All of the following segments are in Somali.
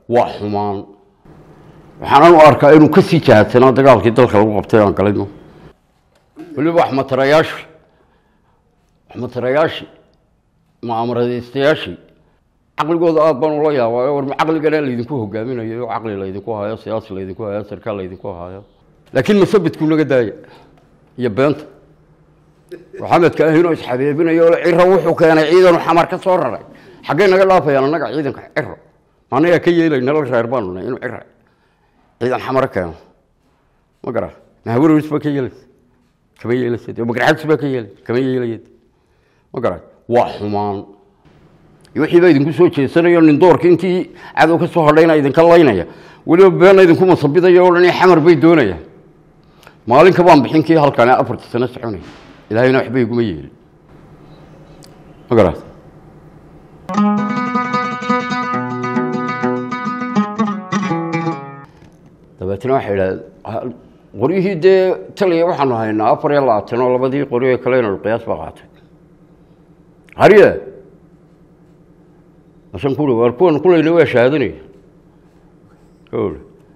waa xumaan waxaanan u arkaa inuu ka sii jahadsanaa dagaalkii dalka lagu qabtay aan galayno weliba waxmatarayaashii waxmatarayaashii mucaamaradiistayaashii caqligooda aada baan ula yaabaayo war ma caqligana laydinku hogaaminayo caqli laydinku hayo siyaasi laydinku hayo sarkaal laydinku hayo laakiin masabidkuu naga daaya iyo beenta maxamedka ahinoo isxabeebinayo ole ciro wuxuu keenay ciidanu xamar ka soo raray xaggay naga dhaafayaan annaga ciidanka ciro maanagaa ka yeelay nala reer baanu nahay inuu cira ciidan xamaro keeno ma gara mahawaroris baa ka yeelaysa kama yeelaysa dee magarxagsi baa ka yeelay kama yeelaya ma gara waa xumaan wixii baa idinku soo jeesanayo nin doorka intii cadow ka soo hadhayna idinka laynaya weliba beena idinku masabidayo o dhan xamar bay doonayaan maalinka baan bixin kii halkane afarta sano soconaya ilaahayna waxba iguma yeelin ma garat dabeetna waxay idhahdeen qoryihii dee taliya waxaanu haynaa afar iyo labaatan oo labadii qori ee kalena qiyaas baa qaatay hariye asan kuri waar kuwan kulayna waa shahaadanaya gawr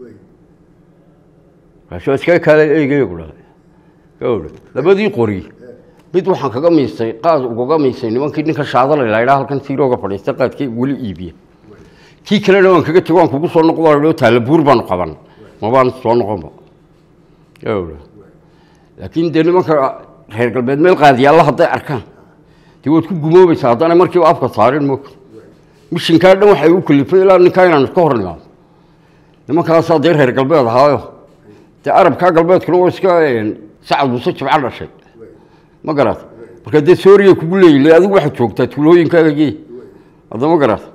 kaasoo iskaga kaala eegaya ku dhahay gawr labadii qori mid waxaan kaga miistay qaad ugaga miistay nimankii ninka shaadalay la idhaa halkan tiirooga fadhiista qaadkii weli iibiya kii kalena waan kaga tego waan kugu soo noqdo taalla buur baanu qaban mabaan soo noqonba gawr laakiin dee nimanka reer galbeed meel qaadiyaalla hadday arkaan dee waad ku gumoobaysaa haddana markiiba afka saarin moogta mishinkaa dhan waxay u kalifay ilaa ninkaa inaan iska hor nimaado nimankaasaa dee reer galbeed ahaayo dee arabkaa galbeedkuna waa iska sacad muuse jibco dhashay ma garat marka dee sooriya kugu leeyile adigu waxaad joogtaa tuulooyinkaaga gee hadda ma garat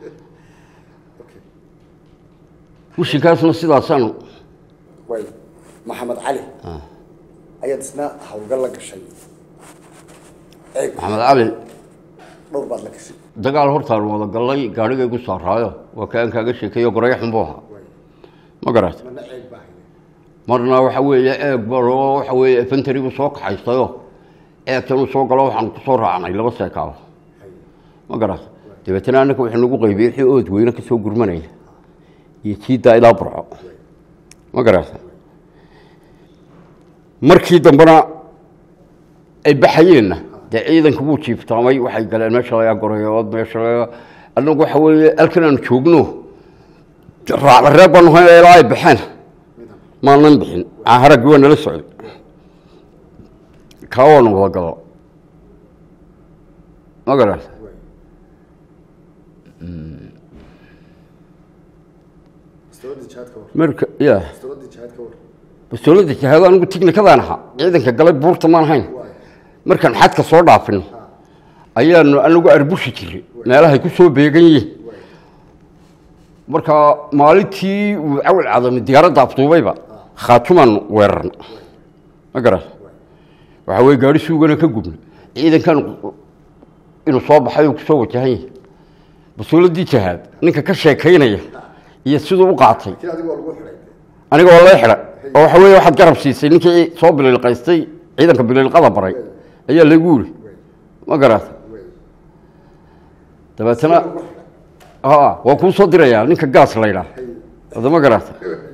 mishinkaasna sidaasaanu way maxamed cali ayaad isna hawlgal la gashay eeg maxamed cali dhowr baad la gashay dagaal hortaan wada gallay gaadhigay gu saaraayo waa kaan kaaga sheekeeyo goreyo xunbuu ahaa ma garat mana eeg baa hayne marna waxa weeye eeg baro waxa weeye efentarigu soo kaxaystayo eegtan uu soo galo waxaan ku soo raacnay laba seekaalo ma garat dabeetana annaka wuxuu nagu qaybiyey wixii ood weyne ka soo gurmanaya iyo jiiddaa ilaa burco ma garat markii dambena ay baxayeenna dee ciidanka wuu jiiftaamay waxay galeen meesha laga goreyood meesha laga annagu waxa weeye halkan aanu joogno raacda reer baanu hayna ilaa ay baxeen maanan bixin haraggii waa nala socday kaa waanu wada galo ma garata dowladda jihaad ka war marka ya dowladda jihaad ka war bastoolada jihaado anigu tignikadaan ahaa ciidanka galay buurta maan hayn markaan xadka soo dhaafino ayaanu anagu arbushi jiray meelahay ku soo beegan yihiin marka maalintii uu cawil cadami diyaaradda afduubayba khaatumaan weerarna ma garat waxa weye gaari suugana ka gubna ciidankan inuu soo baxay uu kusoo wajahan yahay bastooladdii jihaad ninka ka sheekaynaya iyo siduu u qaatay laakiin adigu waa lagu xidhay aniga waa lay xidha oo waxa weeye waxaad garab siisay ninkii soo bililqaystay ciidanka bililqada baray ayaa lagu yiri ma garata dabeetana ha waa kuu soo dirayaa ninka gaas la ydhaah ada ma garata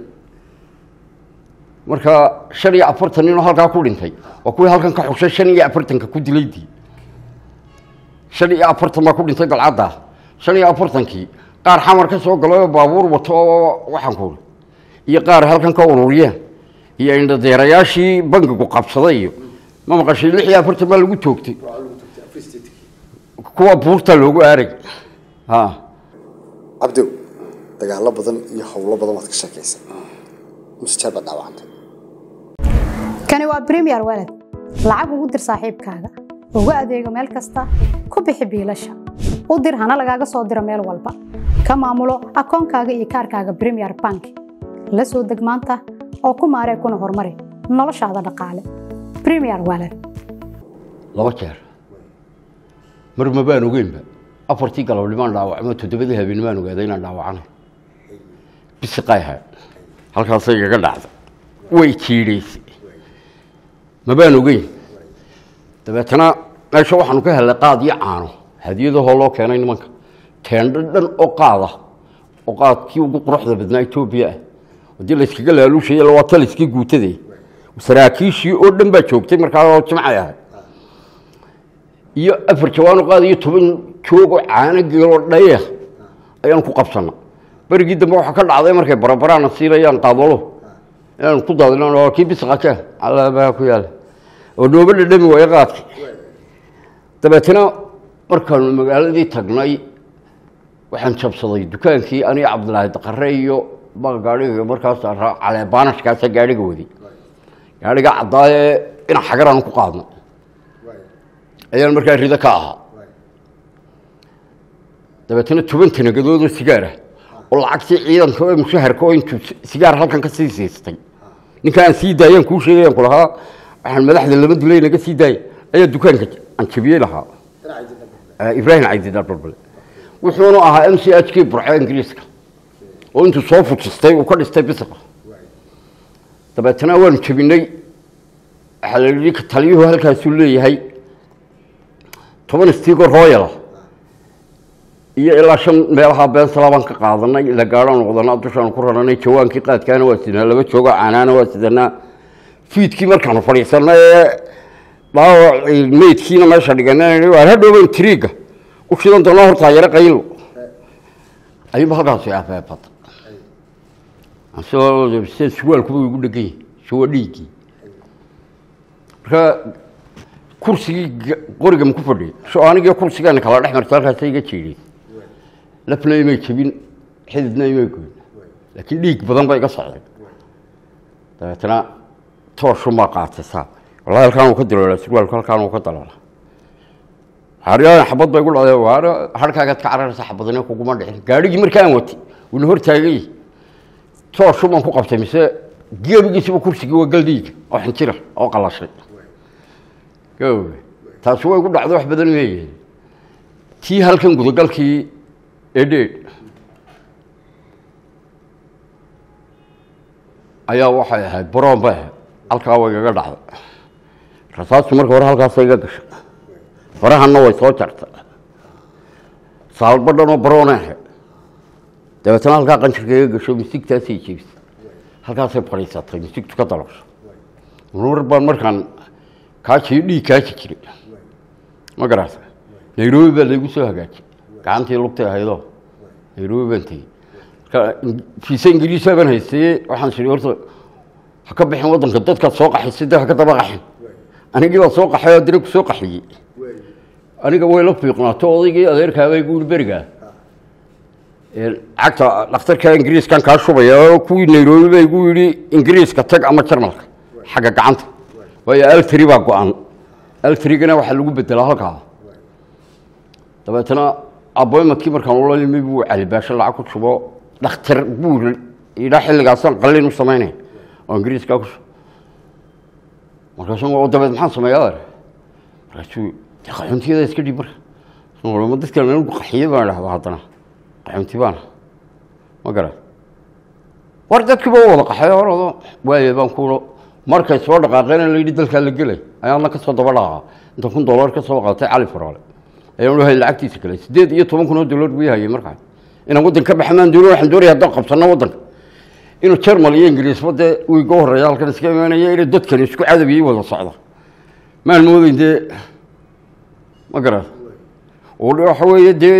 marka shan iyo afartan ninoo halkaa ku dhintay waa kuwii halkan ka xugshay shan iyo afartanka ku dilaydii shan iyo afartan baa ku dhintay galcadda shan iyo afartankii qaar xamar ka soo galay oo baabuur wato oo waxaan ku uri iyo qaar halkan ka ururiyeen iyo indhadeerayaashii bangigu qabsaday iyo ma maqashay lix iyo afartan baa lagu toogtay waa lagu tagtay free state kuwa buurta loogu aarag ha cabdow dagaalo badan iyo howlo badan waad ka sheekaysay mise jeer baad dhaawacantay kani waa premier walad lacag ugu dir saaxiibkaaga ugu adeego meel kasta ku bixi biilasha u dir hana lagaaga soo diro meel walba ka maamulo akoonkaaga iyo kaarkaaga premier bank la soo deg maanta oo ku maaree kuna horumari noloshaada dhaqaale premier walad laba jeer mar mabaan ogeynba afartii galabnimaan dhaawacmo toddobadii habeennimaan ogaaday inaan dhaawacanay bisiqay ahayd halkaasay igaga dhacday way jiidhaysay mabaan ogeyn dabeetana meesha waxaanu ka helay qaad iyo caano hadiyadahoo loo keenay nimanka teendho dhan oo qaada oo qaadkii ugu quruxda badnaa etoobiya ah haddii layskaga laaluushaya waa taliskii guutade saraakiishii oo dhan baa joogtay markaa oo jimcay ahay iyo afar jawaano qaad iyo toban joog oo caano geeloo dhaya ayaan ku qabsana berigii dambe waxaa ka dhacday markay barabaraana siinayaan qaadalo inaan ku daadino kii bisqaka calabaa ku yaala oo nooba dhadhami waayo qaadki dabeetana markaanu magaaladii tagnay waxaan jabsaday dukaankii aniga cabdilaahi daqare iyo baa gaadhiga markaas caleebaanashkaasa gaadhiga wadi gaadhiga caddaaye ina xagaraan ku qaadno ayaan markaa rido ka ahaa dabeetana toban tanagadoodoo sigaar ah oo lacagtii ciidanka ee mushaharka oo intuu sigaar halkan ka sii siistay ninkaan sii daayaan kuu sheegayaan ku lahaa waxaan madaxda lama dilay naga sii daaya ayaa dukaanka aan jabiyey lahaa ibraahim cabdidar balbale wuxuuna ahaa m c h k burco ingiriiska oo intuu soo fujistay uu ka dhistay bisiqa dabeetana waanu jabinay waxaa la yidhi taliyuhu halkaasuu leeyahay toban stigo royal iyo ilaa shan meelaha beensala baan ka qaadanay ila gaadhaan noqdanaa dushaanu ku raranay jawaankii qaadkaana waa sidanaa laba jooga caanaana waa sidanaa fiidkii markaanu fadhiisanay ee dhaawac meydkiina meesha dhiganay waan hadhowban triiga u shidan doonaa hortaa yaro qaylo ayuuba halkaasi afeefata asoo sida suwaalkuba igu dhegan yahay suwa dhiiggii marka kursigii qoriga ma ku fadhiyay so anigii kursigaana kala dhex marta halkaasa iga jeediyey lafna imay jabin xididna imay goyn laakiin dhiig badan ba iga socday dabeetana tooshumaa qaatay saa wallahi halkaan uu ka daloola surwaalku halkaan uu ka daloola haryaan xabad bay gu dhacday waar harkaagaad ka cararaysa xabadina kuguma dhicin gaadhigii markaan watay wuuna hortaagay tooshumaan ku qabtay mise geebigiisiba kursigii waa galdhiiga oo xinjira oo qalashay gawge taasi way gu dhacday wax badan meeye tii halkan gudagalkii edheed ayaa waxay ahayd baroon bay ahayd halkaa way igaga dhacday rasaastu marka hore halkaasa iga gashay farahanna way soo jartay saalbadhanoo baroona ahayd dabeetana halkaa qanjirka iga gasho misigtaasay jebisay halkaasay fadhiisatay misigtu ka dalosho mar baan markaan kaajiyo dhiig kaaji jiray ma garata nairobi baa laygu soo hagaajiyey gacantii lugtay ahaydoo nairobi baan tegey marka fiisa ingiriisa baan haystaye waxaan siri horta ha ka bixin waddanka dadkaad soo qaxisay de ha ka daba qaxin anigii baa soo qaxay oo dira ku soo qaxiyey aniga way la fiiqnaato odaygii adeerkaabay gu yihi berigaa cagta dhakhtarka ingiriiskan kaa shubaya oo kuwii nairobi bay gu yidhi ingiriiska tag ama jarmalka xagga gacanta waayo altri baa go-an altrigana waxaa lagu bedelaa halkaa dabeetana aboymadkii markaan ula yimi buu calibaasho lacag ku shubo dhakhtar buu yidhaa xilligaasaan qalin u samaynaya oo ingiriiskaa ku shubo markaasu dabeed maxaan sameeyaa markaasuu qaxoontiyada iska dhib marka ma dadkan anigu qaxiye baan dhahda haddana qaxoonti baana ma garan war dadkiiba wada qaxay horado waaye baan kuulo markay soo dhaqaaqeen la yidhi dalkaa la gelay ayaadna ka soo daba dhaqaa inta kun dollar ka soo qaatay cali faraale ayaan u hay lacagtiisa kale siddeed iyo toban kun oo dollar buu hayay markaa inaan waddan ka baxmaan doono waxaan doonaya haddaan qabsanno waddanka inuu jarmal iyo ingiriisba dee uu iga horreeya halkan iska imaanaya inay dadkani isku cadabiyey wada socda maan moodeyn dee ma garat oo waxa weeye dee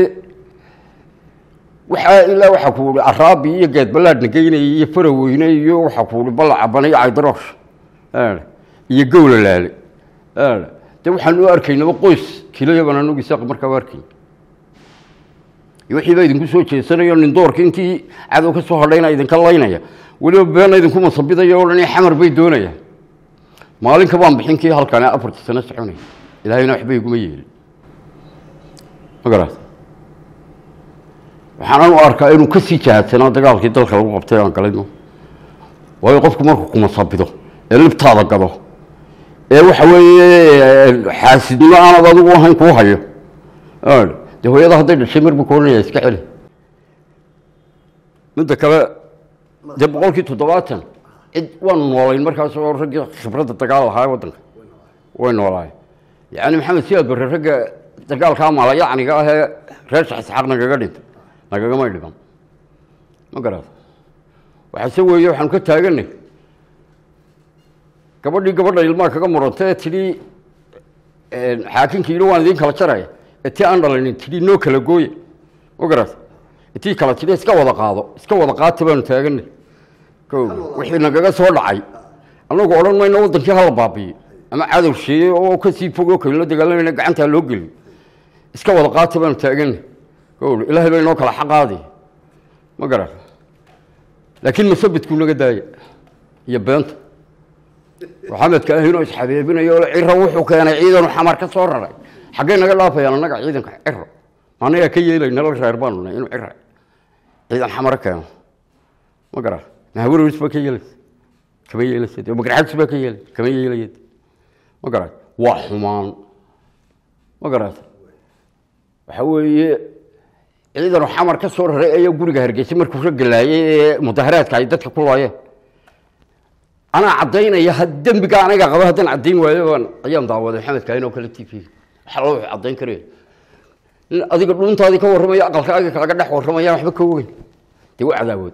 waxaa ilaa waxaa ku ihi araabi iyo geed ballaadhna geynaya iyo faraweyne iyo waxaa ku ihi balla cabana iyo caydaroosh iyo gowla laale de waxaan u arkaynaba qoys kilayaban anugu isaaq markaa u arkay wixii baa idinku soo jeesanayo nin doorka intii cadow ka soo hadhayna idinka laynaya weliba beena idinku masabidaya o dhan xamar bay doonayaan maalinka baan bixin kii halkan afartii sano soconaya ilaahayna waxba iguma yeelin ma garat waxaanan u arkaa inuu ka sii jahadsanaa dagaalkii dalka lagu qabtay aan galayno waayo qofku markuu kumasabido ee libtaada gado ee waxa weeye xaasidnimo aanad adigu ahayn kuu hayo dee hooyada hadday dhashay mar buu ka oranaya iska celi midda kale dee boqolkii toddobaatan cid waanu noolayn markaas oo raggii khibradda dagaal lahaa waddanka way noolaayeen yacni maxamed siyaad barre ragga dagaalkaa malayacniga ah ee reer shax isxaaq nagaga dhintay nagagamay dhiman ma garata waxaase weeye waxaanu ka taaganay gabadhii gabadha ilmaha kaga muranta ee tidhi xaakinkii yidhi waan idiin kala jaraya ee tii aan dhalinin tidhi noo kala gooye ma garata tii kala tidhi iska wada qaado iska wada qaata baanu taaganay ko wixii nagaga soo dhacay annagu odhan mayno waddankii hala baabiyo ama cadow sheeye oo kasii fogoo kalinla dagaalamayna gacantaa loo geliyo iska wada qaata baanu taaganay ko ilaahay baa inoo kala xaqaadi ma garata laakiin masabidkuu naga daaya iyo beenta maxamedka ahinoo isxabeebinayo ole ciro wuxuu keenay ciidanu xamar ka soo raray xaggay naga dhaafayaan annaga ciidanka ciro maanagaa ka yeelay nala reer baanu nahay inuu cira ciidan xamaro keeno ma garaa mahawarows baa ka yeelaysa kama yeelaysa magarxags baa ka yeelay kama yeelaya ma garaa waa xumaan ma garaata waxa weeye ciidanu xamar ka soo raray ayaa guriga hargeysa markuu ragalaayay ee mudaharaadka ay dadka ku laayeen anaa caddaynaya ha dembiga anaga qaba haddaan caddayn waayo baan ayaan daawaday maxamed kaahin oo kale t v waxa loo caddayn karaya nin adiga dhuuntaadii ka warramaya aqalkaaga kalaga dhex warramayaan waxba ka ogeyn dee waa cadaawood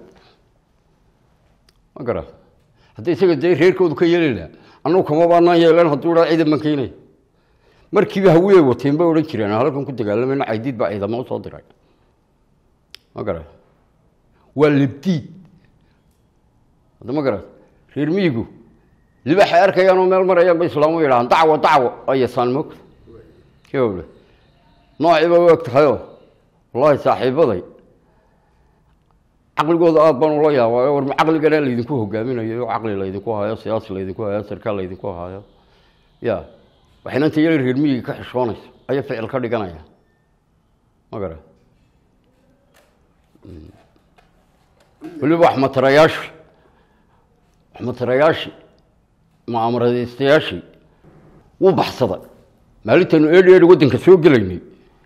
ma garaa haddii isaga dee reerkoodu ka yeeli lahaa annagu kama baanaan yeelan hadduu dhaa ciidan baan keenaya markiiba hawiyey wateen bay odhan jireen halkan ku dagaalamayna caydiid baa ciidamo usoo diray ma garaa waa libdiid hadda ma garaa reer miyigu libaxay arkayaan oo meel marayaan ba islaamu yidhahaan dacwo dacwo ayasaan moogta kole noociiba u eg tahayoo wallaahi saaxiibaday caqligooda aada baan ula yaabaayo war ma caqligana laydinku hogaaminayo caqli laydinku hayo siyaasi laydinku hayo sarkaal laydinku hayo ya waxayna inta yala reer miyiga ka xishoonayso ayay ficil ka dhiganaya ma gara weliba waxmatarayaasha waxmatarayaashii mucaamaradiistayaashii wuu baxsaday maalintaanu eedhi eedhi waddanka soo gelaynay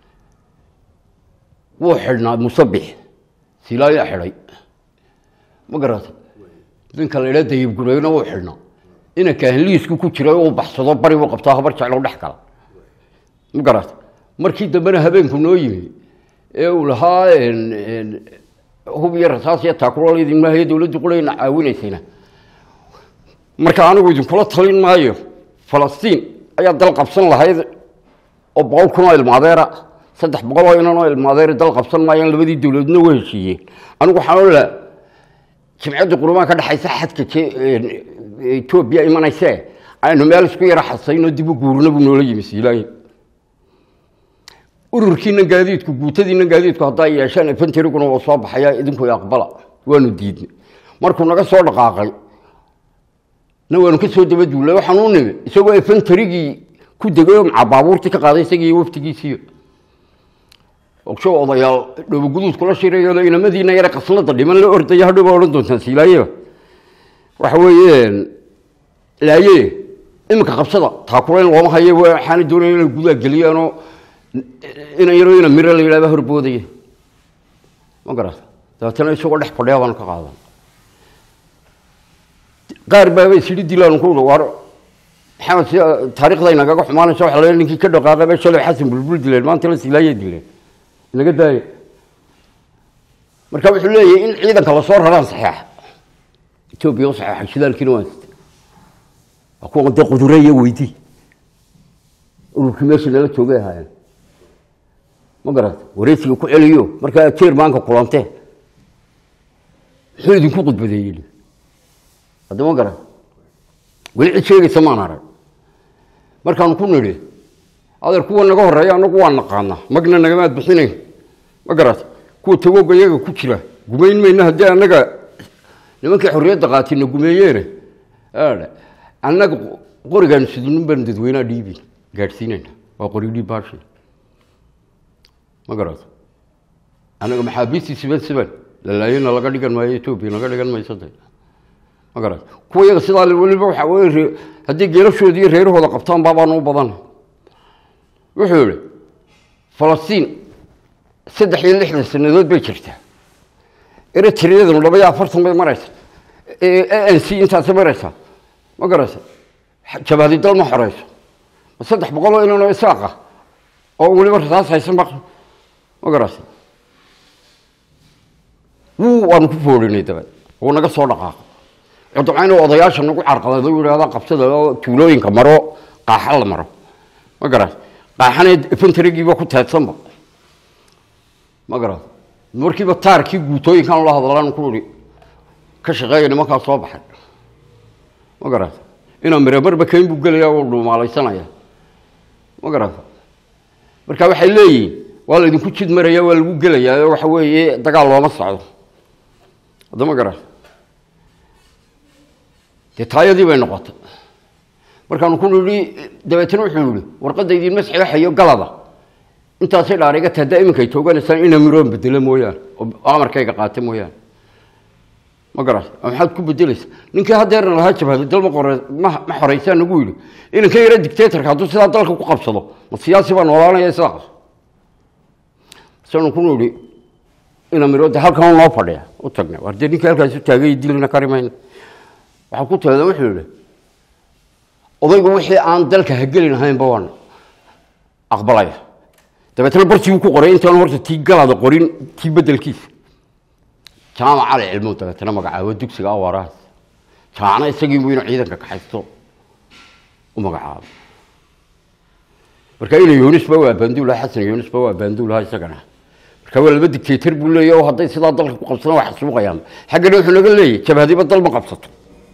wuu xidhnaa musabix silaayaa xidhay ma garata ninka la idhaa dayib gureyna wuu xidhnaa inanka ahliisku ku jiray uu baxsado bari buu qabtaa habar jeclo dhex gala ma garata markii dambena habeenku noo yimi ee uu lahaa hub iyo rasaas iyo taakuro laydin maahayo dowladdu qulayna caawinaysayna marka anigu idinkula talin maayo falastiin ayaa dal qabsan lahayd oo boqol kun oo ilmaadeera saddex boqol oo inan oo ilmaadeera dal qabsan maayaan labadii dowladna way heshiiyeen anigu waxaan olaa jimcadda qurumaan ka dhexaysa xadka etoobiya imanayse aynu meel isku yara xasayno dib u guurna buu noola yimi siilaayin ururkiina gaadiidku guutadiina gaadiidku haddaa yeeshaan infantariguna waa soo baxaya idinku aqbala waanu diidnay markuu naga soo dhaqaaqay na waanu ka soo daba duulay waxaan u nimi isagoo infantarigii ku degay oo macaa baabuurtii ka qaaday isagii waftigiisiiyo ogsho odayaal dhooboguduud kula shirayo inamadiina yare qasnada dhiman la ordaya hadhow baa odhan doontaan siilaaye waxa weeye laaye iminka qabsada taakulayn looma haye waxaana doonaya inay gudaa geliyaanoo inan yaro ina miro la yidhahba horboodaya ma garata dabeetana isagoo dhex fadhiya baanu ka qaadan qaar baaba isidhi dilaanu ku ui war maxamed si taarikhday nagaga xumaanaysa waxa la ninkii ka dhaqaaqay ba shalay xasan bulbul dileen maanta la silaayay dileen inaga daaya marka wuxuu leeyahay in ciidanka lasoo raraan saxeexa etoobiya u saxeexay shidaalkiina waan sita waa kuwa dee qudure iyo weydi ururkii meesha nala joogay ahaayeen ma garata wareysiga ku celiyo markaa jermanka kulantee muxuu idinku khudbadeeyey hadda ma garan weli cid sheegaysa maan arag markaanu ku nidhi adeer kuwa naga horeeya anagu waa naqaana magna nagamaad bixinayn ma garata kuwa tagoga iyaga ku jira gumayn mayna haddii annaga nimankii xorriyadda qaatina gumeeyeene annaga qorigaanu sidinin baan dadweynaha dhiibin gaadhsiinayna waa qori dhiib baashi ma garata annaga maxaabiistii siban siban lalaayena laga dhigan maayo etoobiya laga dhigan mayso de ma garata kuwa iyaga sidaa weliba waxa weye haddii geelashoodi iyo reerahooda qabtaan baabaanu u badan wuxuu yihi falastiin saddex iyo lixdan sanadood bay jirtaa eritriyadanu laba iyo afartan bay maraysa a n c intaasay maraysaa ma garata jabaadi dal ma xoreyso ma saddex boqol oo inanoo isaaqa oo weliba rasaas haysan ba ma garata wuu waanu ku foorinay dabe wuu naga soo dhaqaaqay cudamca inuu odayaasha nagu carqalado u yidhahda qabsada oo tuulooyinka maro qaaxa la maro ma garat qaaxana efentarigiiba ku teedsanba ma garat markiiba taarkii guutooyinkan la hadlaan ku ihi ka shaqeeya nimankaa soo baxay ma garat inaa miramarba kayn buu gelaya oo dhuumaalaysanaya ma garat marka waxay leeyihiin waa laydinku jid maraya waa lagu gelayaa waxa weeye dagaal looma socdo hadda ma garat dee taayadii bay noqotay markaanu ku nihi dabeetna wuxuu yihi warqadda idiinma saxeexayo galada intaasay dhaariga tahda iminkay tooganaysaan ina miroon bedelo mooyaane oo amarkayga qaata mooyaane ma garat maxaad ku bedelaysa ninkii hadeerna lahaa jabhada dal ma qore ma ma xoreysaan nagu yidhi inanka yara dictatorka hadduu sidaa dalka ku qabsado ma siyaasi baa noolaanaya sidaa sanu ku nihi ina miro de halkan noo fadhiya u tagnay war dee ninkii halkaas u taagay dilina kari mayna waxaa ku taada wuxuu yihi odaygu wixii aan dalka hagelin ahaynba waan aqbalaya dabeetna barsiguu ku qoray intaan horta tii galaada qorin tii bedelkiisa jaamac cali cilmo dabeetna magacaabo dugsiga awaarahaas jaamacna isagiibu inuu ciidanka kaxaysto u magacaabo marka ina yunisba waa baanduulaha xasan yunisba waa baanduulaha isagana marka waa laba dictator buu leeyahy oo hadday sidaa dalka ku qabsadaan waa xasuuqayaan xaggana wuxuu naga leeyahy jabhadiba dal ma qabsato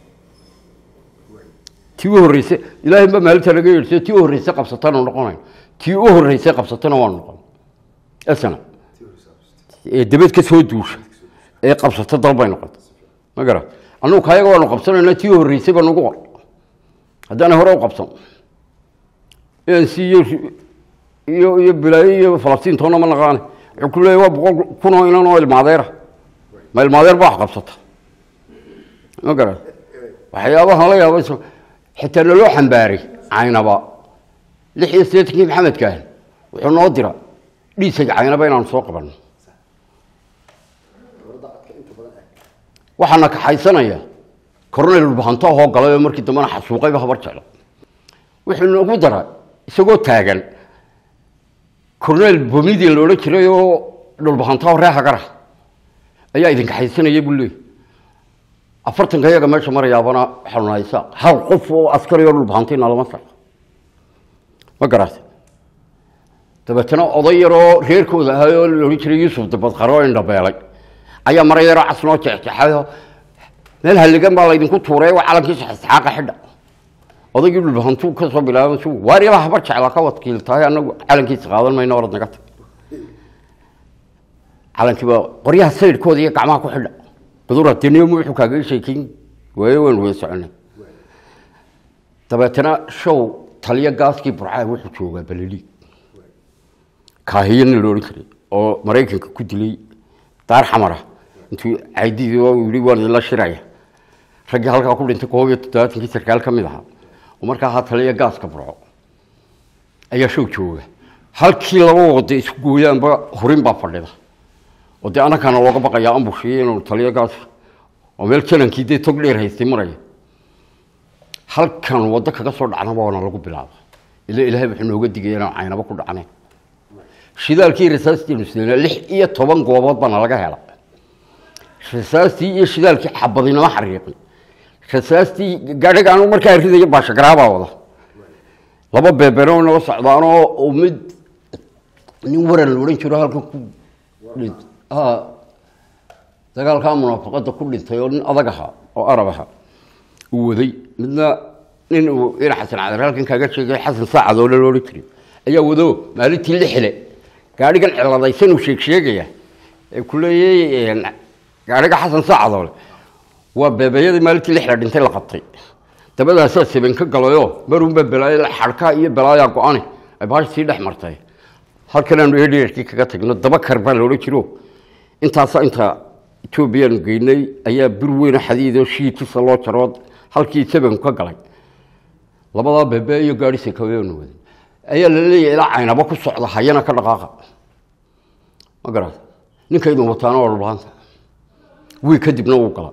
tii u horreyse ilaahay ba maalinta laga yeedhsiyo tii u horreyse qabsatana noqonayo tii u horreyse qabsatana waa noqon esana ee dabeed ka soo duusha ee qabsato dal bay noqotay ma garat annugu kayaga waanu qabsanayna tii u horreysay ba nagu qor haddaana hore u qabsan anc iyo iyo iyo bilaayo iyo falastiin toona ma naqaane wuxuu ku leeyahy waa boqol kun oo inan oo ilmaadeera ma ilmaadeer ba wax qabsata ma garat waxyaabaha la yaaba xitaa naloo xambaaray caynaba lix iyo siddeetankii maxamedkaan wuxuu noo dira dhiisaga caynaba inaanu soo qabanno waxaana kaxaysanaya cornel ulbahanto ahoo galay oo markii dambena xasuuqayba habar jeclo wuxuu nagu dara isagoo taagan cornel bomidin la odhan jiray oo dhulbahanto ree hagara ayaa idin kaxaysanaya buu leey afartanka iyaga meesha marayaabana waxaanu nahay saaq hal qof oo askari oo dhulbahantina lama saaqo ma garatay dabeetana oday yaroo reerkooda ahay oo la odhan jiray yuusuf dabadqaro oo indhabeelay ayaa mara yaroo cas noo jexjexayoo meel halligan baa laydinku tuuray waa calankiisa isxaaqa xidha odaygii dhulbahantuu ka soo bilaabay su waariyaba habar jecla ka wadkiil tahay anagu calankiisa qaadan mayno orad naga tag calankiiba qoryaha sayidhkooda iyo gacmaha ku xidha badurateniyom wuxuu kaaga sheekeyn waayo waan wada soconay dabeetana show taliyo gaaskii burcaa wuxuu joogaa balaliig kaahiyana la odhan jiray oo maraykanka ku dilay daar xamara intuu caydidii oo yidhi waan idinla shiraya raggii halkaa ku dhintay koob iyo toddobaatankii sarkaal ka mid ahaa oo markaa ahaa taliyo gaaska burco ayaa show jooga halkii laba wada isku gooyaanba hurin baa fadhida oo dee annakaana looga baqayaa ambushiyo inuu taliyo gaas oo meel janankii dee tog dheer haystay maraya halkan waddo kaga soo dhacnaba waana lagu bilaaba ila ilaahay wuxuu nooga digaya inaan caynaba ku dhacnayn shidaalkii rasaastiinu sidayna lix iyo toban goobood baana laga hela rasaastii iyo shidaalkii xabadinama xariiqin rasaastii gaadhiga anu markaa ridaya baashagaraabaa wada laba beebeno naga socdaanoo mid nin waran la odhan jiro halkan ku dhint dagaalkaa munaafaqada ku dhintay oo nin adag ahaa oo arab aha uu waday midna nin uu ina xasan cadar halkan kaaga sheegay xasan saacad oo la odhan jiray ayaa wado maalintii lixile gaadhigan ciladaysan uu sheeg sheegaya ee ku leeyay gaadhiga xasan saacadole waa beebeeyadii maalintii lixle dhintay la qabtay dabadaasaa saben ka galayoo marunba balaayo xadhkaa iyo balaayaa go-ane ay baash sii dhex martay halkanaanu edherkii kaga tagno daba kar baa la odhan jiro intaasa inta etoobiyaanu geynay ayaa bir weyno xadiidoo shiidkisa loo jarood halkii sabenku ka galay labadaa beebe iyo gaadhi sekaweenu waday ayaa la leeyahay ilaa caynaba ku socda hayana ka dhaqaaqa ma garata ninkaydun wataana waa dhulbaanta wiig kadibna wuu gala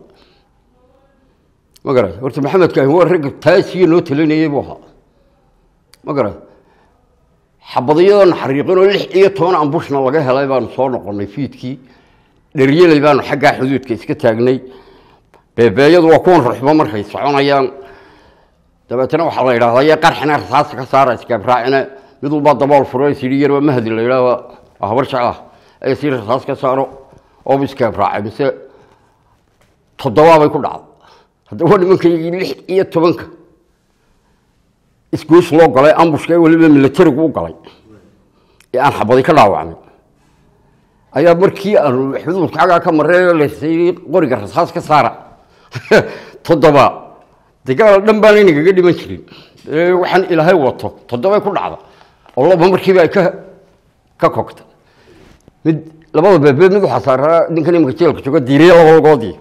ma garata horta maxamedkaahi waa ragga taasiyo noo talinayay buu ahaa ma garata xabadiyadoo naxariiqinoo lix iyo toban ambushna laga helay baanu soo noqonnay fiidkii dheryeley baanu xaggaa xuduudka iska taagnay beebeeyadu waa kuwan ruxbo markay soconayaan dabeetana waxaa la yidhahdaa ye qarxina rasaasta ka saara iskaabraacina mid walbaa dabool furo sidhi yarba mahdi la yidhahda waa habar jeclah ay sii rasaas ka saaro oobu iskaabraacay mise toddobaabay ku dhacday haddaba nimankaygii lix iyo tobanka isgoos loo galay ambushka ee weliba milatarigu u galay ee aan xabadi ka dhaawacnay ayaa markii aanu xuduudka xaggaa ka marray lasay qoriga rasaas ka saara toddoba dagaal dhan baan inagaga dhiman jirin ee waxaan ilaahay wato toddobay ku dhacda oo laba markiiba ay ka ka kogta mid labada beebe mid waxaa saaraa ninkan imika jeelka jooga diiriye laba lagoodii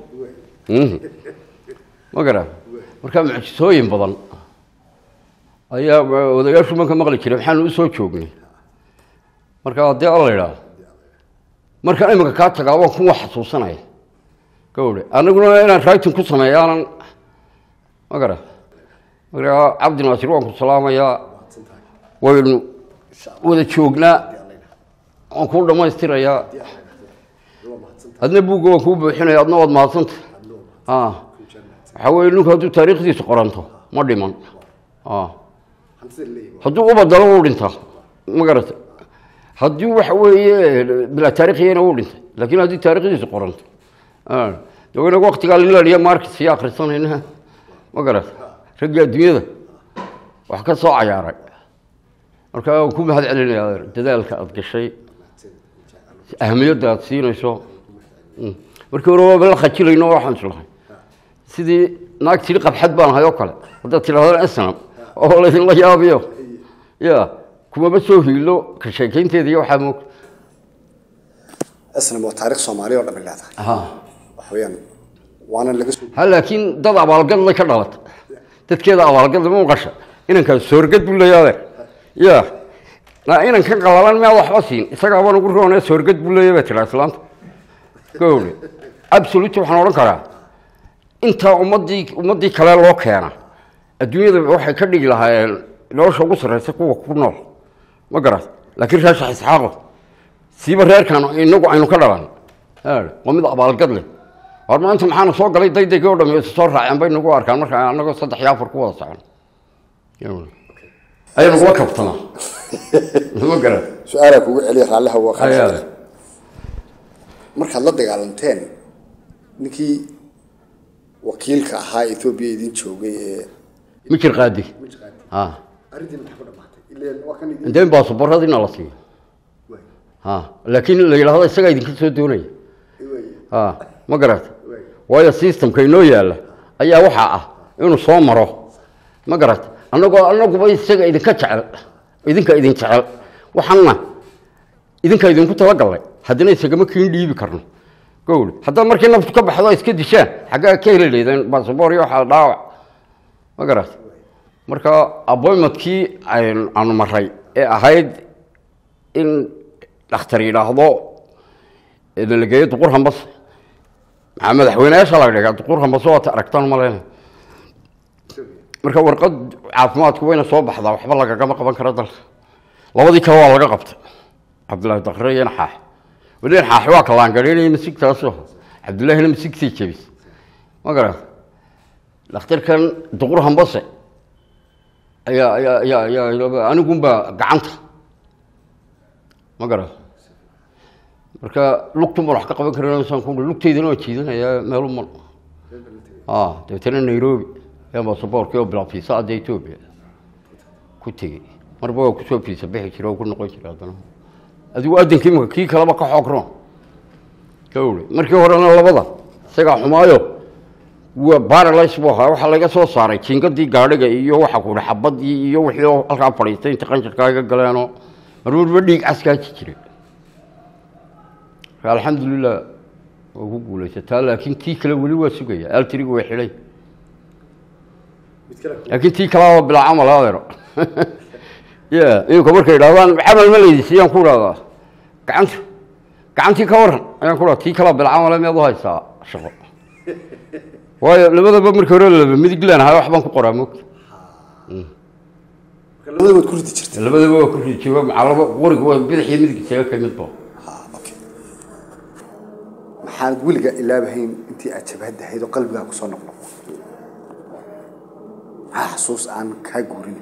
ma gara markaa mucjisooyin badan ayaa odayaashu manka maqli jiray maxaanu usoo joognay marka haddii alla idhaah markaan iminka kaa tagaa waan kuwa xasuusanaya gawdhe anaguna inaan raytin ku sameeya aanan ma gara markaa cabdi naasir waan ku salaamayaa waynu wada joognaa waan kuu dhammaystirayaa adna buugga waan kuu buuxinaya adna waad mahadsanta waxaa weye ninku hadduu taariikhdiisa qoranto ma dhiman hadduu u badalo wuu dhintaa ma garata haddii waxa weeye bilaa taarikhiyana wuu dhintay laakiin haddii taarikhdiisa qoranto de inaga waktigaa linlaliya markis iyo akhrisanayna ma garata raggii adduunyada wax ka soo cayaaray marka waan ku mahad celinayaa dadaalka aada gashay ahamiyadda aada siinayso markii hore waaba la khajilayno waxaan islahay sidii naag tiri qabxad baan ahay oo kale haddaad tidhahdana asnam oo laydinla yaabiyo ya kumaba soo hiilo ka sheekeynteeda iyo waxaa moog asnam waa taarikh soomaaliya oo dhan bay leedahay waxa weeyaan waana laga soo ha laakiin dad abaalgadlay ka dhalata dadkeeda abaalgadla ma maqasha inankaas soorgad buu leeyaade ya na inankan qalalan miyaad waxba siin isagaaba nagu roone soorgad buu leeya baa tiraa islaanta gawle absolute waxaan odhan karaa intaa ummadii ummaddii kale loo keena adduunyada waxay ka dhigi lahaayeen nolosha ugu sarreysa kuwa ku nool ma garat laakiin reeshax isxaaqo siiba reerkan inagu aynu ka dhalan waa mid abaalgad leh war maanta maxaana soo galay daydayga o dham isa soo raaceen bay nagu arkaan marka anagoo saddex iyo afar ku wada socon ayaa nagula kabtanaa ma garat su-aalaa kugu celiya raalliha waa Ayaa. qaali markaad la dagaalanteen ninkii wakiilka ahaa ethoobiya idin joogay ee mijir qaadi ha arrintii maxaa ku dhamaatay ileen waa kan idin indeen baasabooradiina la siiyo ha laakiin la yidhaahdo isagaa idinka soo doonaya ha ma garata waayo systemka inoo yaalla ayaa waxaa ah inuu soo maro ma garata annagoo annaguba isaga idinka jecel idinka idin jecel waxaana idinka idinku talagallay haddana isagama kiin dhiibi karno gowli haddaad markii naftu ka baxdo iska dishaan xaggaa ka heli leydeen baasaboor iyo waxaa dhaawac ma garata marka appointmentkii ayn- aanu maray ee ahayd in dhakhtar yidhaahdo la geeyo duqur hambas maxaa madaxweyneyaasha laga dhigaa duqur hambas waata aragtaan maleyna marka warqad caafimaadku wayna soo baxdaa waxba lagagama qaban karo dalka labadii kale waa laga qabtay cabdullaahi dakre iyo naxaax weli naxaax waa kalaangareynaya masigtaaso cabdullaahina masigtii jebis ma garat dhakhtarkan duqur hambase ayaa ayaa ayaa ayaa anigunbaa gacanta ma garat marka lugtun baan wax ka qaban karin ku lugteydana waa jiidanayaa meelu mal ah dabeetana nairobi ayaan baasaboorkii oo bilaa fiisa adda etoobiya ku tegey marba waa kusoo fiisa bixi jira oo ku noqon jira haddana adigu addankii imika kii kaleba ka xoogron gawle markii horena labada isagaa xumaayo waa baralays buu ahaa waxaa laga soo saaray jingadii gaadhiga iyo waxa kuhi xabadii iyo wixii oo halkaa fadhiistay inta qanjirkaa iga galeenoo marmarba dhiig caskaaji jiray marka alxamdulilah waa ku guulaysataa laakiin tii kale weli waa sugaya altriga way xidhay laakiin tii kalaa bilaa camal adeero ya imika markay idhahdaan camal ma leydi siyaan ku idhahdaa gacanta gacantii ka waran ayaan ku dhaha tii kalaa bilaa camale miyaad u haysaa shaqo waayo labadaba markii hore laba midig leenahay waxbaan ku qoraa moogta labada waad ku ridi jirtay labadaba waa ku rijiba macalaba qoriga waa bidix iyo midig isaga ka midba ha okay waxaanad weliga ilaabahayn intii aad jabhadda ahayd oo qalbigaa kusoo noqnoqo maxaa xasuus aan kaa guurin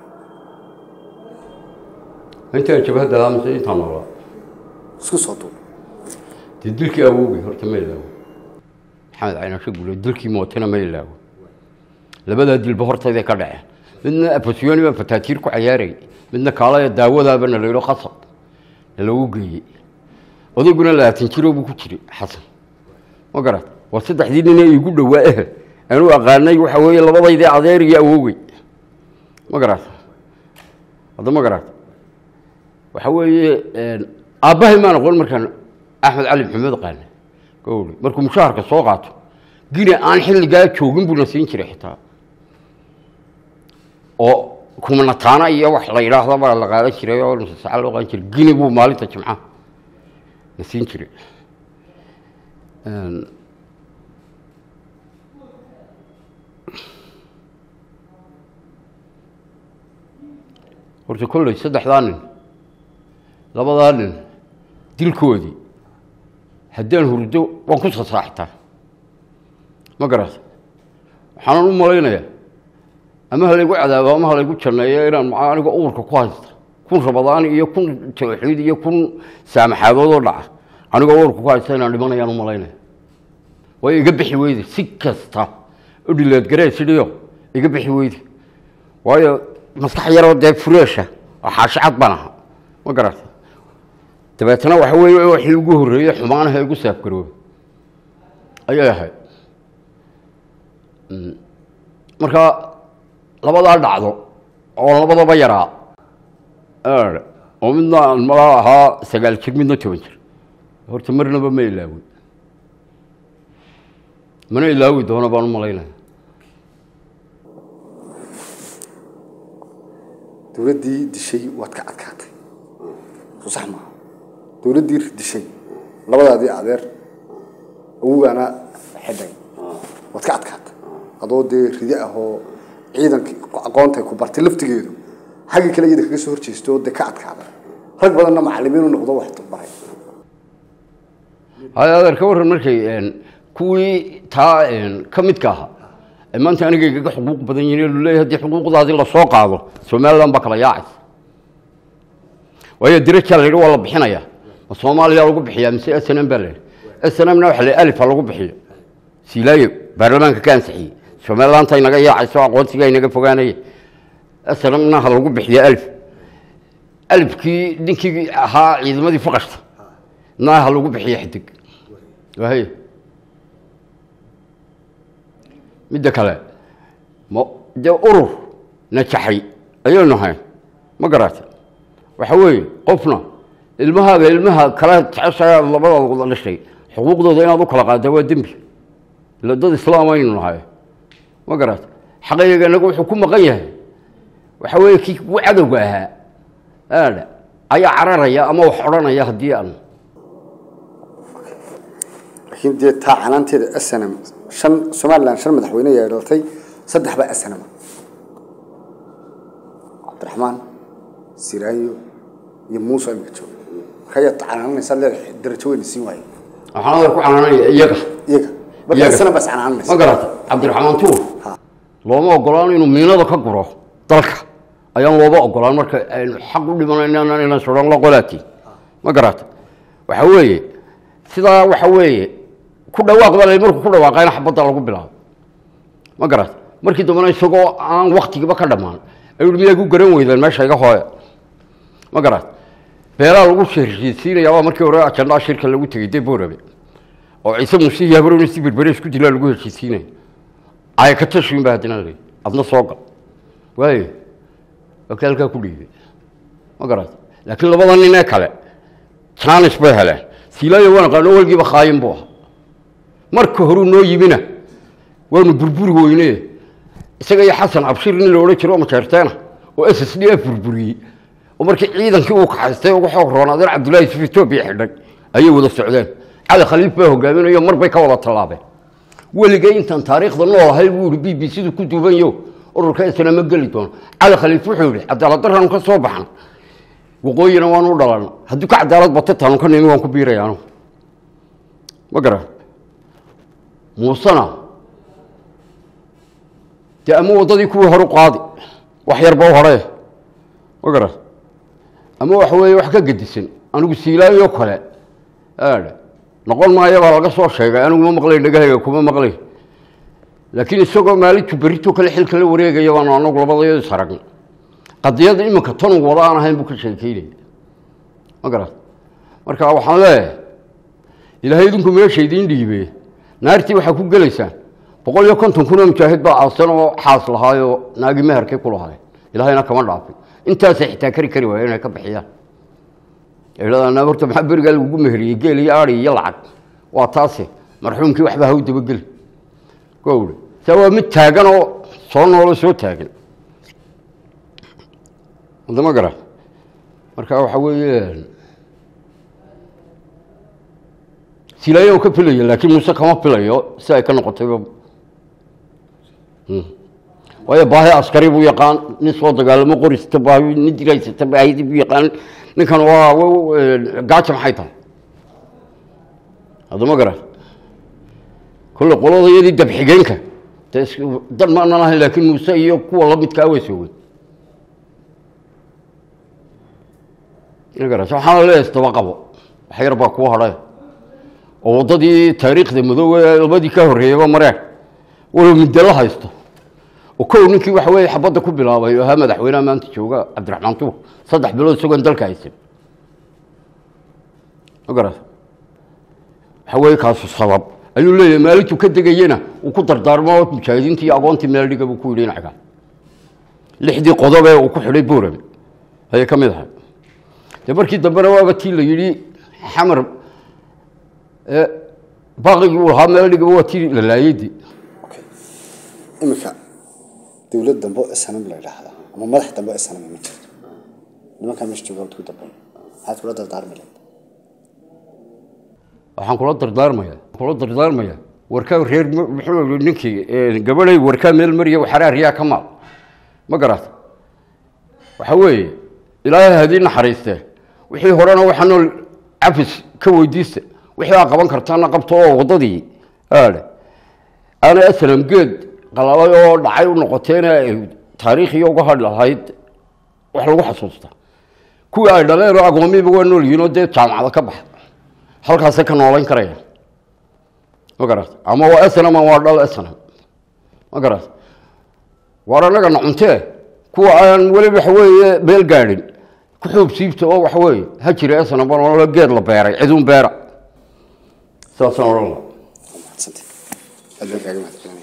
intaa jabhadda aamise intaa noolaa isku soo duub dee dilkii awowgay horta ma ilaawo maxamed caynasho guule dilkii mootana ma ilaawo labadaa dilba hortayday ka dhaceen midna afasyooni baan fataatiir ku cayaarayay midna kaalaya daawadaaba na layidho khasab na lagu geeyey odayguna labaatan jiroo buu ku jiray xasan ma garat war saddexdii nine iigu dhowaa ehel anuu aqaanay waxa weeye labadaydii adeer iyo awowgey ma garat hadda ma garat waxa weeye aabbahay maan aqoon markaan axmed cali maxamed qaane gowri markuu mushaharka soo qaato gine aan xilligaa joogin buuna siin jiray xitaa oo kumanataana iyo wax la yidhaahda baa la qaadan jiray oo nusasaca loo qaadan jiray gine buu maalinta jimcaha na siin jiray horta kolley saddexdaa nin labadaa nin dilkoodii haddaan hurdo waan ku sasaaxtaa ma garata waxaanan u malaynayaa ama halaygu cadaabo ama halaygu janneeyo inaan maa aniga uurka ku haysta kun rabadaan iyo kun tawxiid iyo kun saamaxaadoodoo dhaca anigoo uurka ku haysta inaan dhimanayaan u malaynaya way iga bixi weyde si kasta u dhileedgaree sidhiyo iga bixi weyde waayo maskax yaroo dee fureesha oo xaashicad baan ahaa ma garata dabeetana waxa weeye waxii ugu horreeyey xumaanaha igu saafgarooba ayay ahayd marka labadaa dhacdo oo labadaba yaraa oo midna aan malaa ahaa sagaal jir midna toban jir horta marnaba ma ilaawin mana ilaawi doono baan u malaynaya dowladdii dishay waad ka adkaatay soo sax maaha dowladdii dishay labadaadii adeer awogaana xidhay waad ka adkaatay adoo dee ridi ah oo ciidankii aqoontay ku bartay laftigeedu xaggii kale iyada kaga soo horjeesto oo dee ka adkaaday rag badanna macallimiin u noqdo wax baray hay adeer ka warran markay kuwii taa ka midka ahaa ee maanta aniga igaga xuquuq badan yihiin luleeyahay haddii xuquuqdaadii lasoo qaado somaliland baa kala yaacaysa waayo dirajaa la yidhi waa la bixinayaa ma soomaaliya lagu bixiyaa mise s n m baa la yidhi s n mna waxa la alifa lagu bixiyo silaayo baarlamaanka ka ansixiyey somalilandta inaga yaacayso aqoonsiga inaga fogaanaya s n mna ha lagu bixiyo alif alifkii ninkii ahaa ciidamadii faqashta na ha lagu bixiyo xidig wahay midda kale ma dee urur najaxay ayaynu nahay ma garata waxa weeye qofna ilmahaaga ilmaha kala jeceshaa labadaada wada dhashay xuquuqdooda inaad u kala qaada waa dembi ila dad islaam aynu nahay ma garata xaqayga inagu wuxuu ku maqan yahay waxa weeye kii kugu cadowga ahaa aadha ayaa cararaya ama wax odhanaya haddii aan laakiin dee taa canaanteeda snm shan somaliland shan madaxweyne ayaa dhalatay saddex baa snm cabdiraxmaan siraayo iyo muuse imika jooga markayaa canaananaysaa leedahay darajo weyna siin waaye waxaan adeer ku canaanaya iyaga iyaga marka Iyaga. snm baa is canaananaysa ma garata cabdiraxmaan tuur Ha. looma ogolaan inuu miinada ka guro dalka ayaan looba ogolaan marka aynu xaq u dhimanayna inaan sodhan la qolaati ma garata waxa weeye sidaa waxa weeye ku dhawaaq baa la markuu ku dhawaaqayna xabadda lagu bilaabo ma garata markii dambena isagoo aan waktigiiba ka dhammaan ayuu miyaa ku garan weydeen meesha iga hooya ma garata beelaa lagu heshiisiinaya waa markii hore ajandaa shirka lagu tegey dee boorabe oo ciise muuse iyo habarowna si berbere isku dilaa lagu heshiisiinaya ay ka tashiin baa haddana la adna soo gal waayo waa ka halkaa ku dhiibay ma garata laakiin labada nin ee kale jaanis bay heleen silaayo waan aqaano walgiiba khaayin buu ahaa marka horuu noo yimina waanu burburi weyne isaga iyo xasan cabshir nin la odhan jiro oo majeerteena oo s s d f burburiyey oo markii ciidankii uu kaxaystay ugu xoog roonaaden cabdullaahi yusuf etoobiya xidhay ayay wada socdeen cali khaliif baa hogaaminayo mar bay ka wada tallaabeen weligay intaan taariikhda nool ahay buu yihi b b c du ku duubanyo ururka isna ma geli doono cali khaliif wuxuu yihi cadaalad daranu ka soo baxna waqooyina waanu u dhalan haddii ka cadaalad bato taanu ka nimi waan ku biiraya anugu ma garan muusena dee ama waddadii kuwii hore u qaadi wax yarba u horee ma garan ama waxa weeye wax ka gedisan anigu siilaayo kale aadha noqon maayo baa laga soo sheegay anigu ma maqlayn dhagahayga kuma maqlayn laakiin isagoo maalintu berito kale xilka la wareegaya baanu anagu labadayo is aragna qadiyada iminka tanu wada aan ahayn buu ka sheekeynaya ma garat marka waxaan leeyahay ilaahay idinku meesha idiin dhiibe naartii waxaa ku gelaysaan boqol iyo konton kun oo mujaahid baa caasan oo xaas lahaayoo naagi meherkay ku lahaay ilaahayna kama dhaafin intaasay xitaa kari kari waaya inay ka bixiyaan idhadaan horta maxaa berigaa lagugu meheriyey geel iyo ari iyo lacag waa taase marxuumkii waxba ha u dabageli gowdhe saa waa mid taagan oo soo noolo soo taagan wadama gara marka waxa weeye silaayo ka filaya laakiin muuse kama filayo si ay ka noqotayba waayo baahi askari buu yaqaan nin soo dagaalamo qorista baahi nin diraysata baahidi buu yaqaan ninkan waa gaaja maxay tahay haddama gara kolle qolada iyadii dabxigeenka de is dan maanan ahayn laakiin muuse iyo kuwa lamidkaa way soogeen garas waxaana leeyahay isdaba qabo wax yar baa kuu hadhay oo waddadii taariikhda madoobe labadii ka horreeyaba mareen walow midalo haysto oo kow ninkii waxa weeye xabadda ku bilaabay oo ahaa madaxweynaha maanta jooga cabdiraxmaan tuur saddex bilood isagoon dalka haysan ma garas waxa weeye kaasu sabab ayuu leeyahay maalintuu ka degayena uu ku dardaarmo mujaahidiintii iyo agoontii meel dhiga buu ku yidhi inaga lixdii qodob ee uu ku xidhay boorame ayay ka mid ahay dee markii dambena waaba tii la yidhi xamar baaqigii uu lahaa meel dhigaba waa tii la laayadii okay iminka dowlad dambe oo snm la yidhaahda ama madax dambe oo snm ma jirto nimankaa meesha jooga ku dambe maxaad kula dardaarmi lahayd waxaan kula dardaarmaya kula dardaarmaya warkaa reer muxuu yihi ninkii gabadhay warkaa meel mariya waxaraa riyaa ka maal ma garata waxa weeye ilaahay hadii naxariistee wixii horena waxaa nool cafis ka weydiista wixii aa qaban kartaana qabto oo waddadii aadhe aana aslam geed qalabay oo dhacay u noqoteena taariikhiyo uga hadh lahayd wax lagu xasuusta kuwii ay dhaleen oo agoomiiba waa nool yihiin oo dee jaamacada ka baxa halkaasay ka noolayn karayaan ma garat ama waa snm ama waa dhal snm ma garat waar annagana cuntee kuwa aan weli waxa weeye meel gaadhin ku xuub siibta oo waxa weeye ha jira snm baan geed la beeray ciduun beera saasaan odhan laha mahadsantay aad baan kaaga mahadcelinaya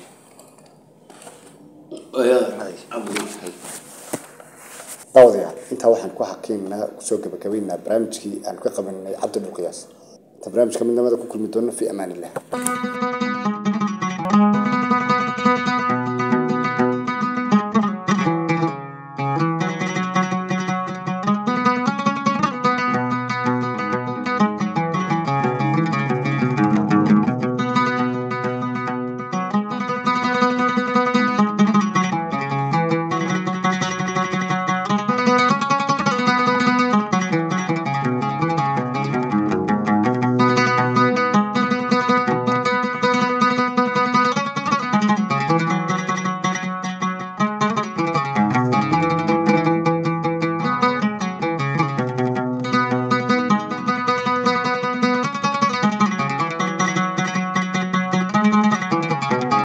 daawadayaal intaa waxaan ku xaqiinnaa kusoo gabagabaynaa barnaamijkii aan ka qabanay cabdi dhulqiyaas inta barnaamijka midnimada ku kulmi doona fi amaan illah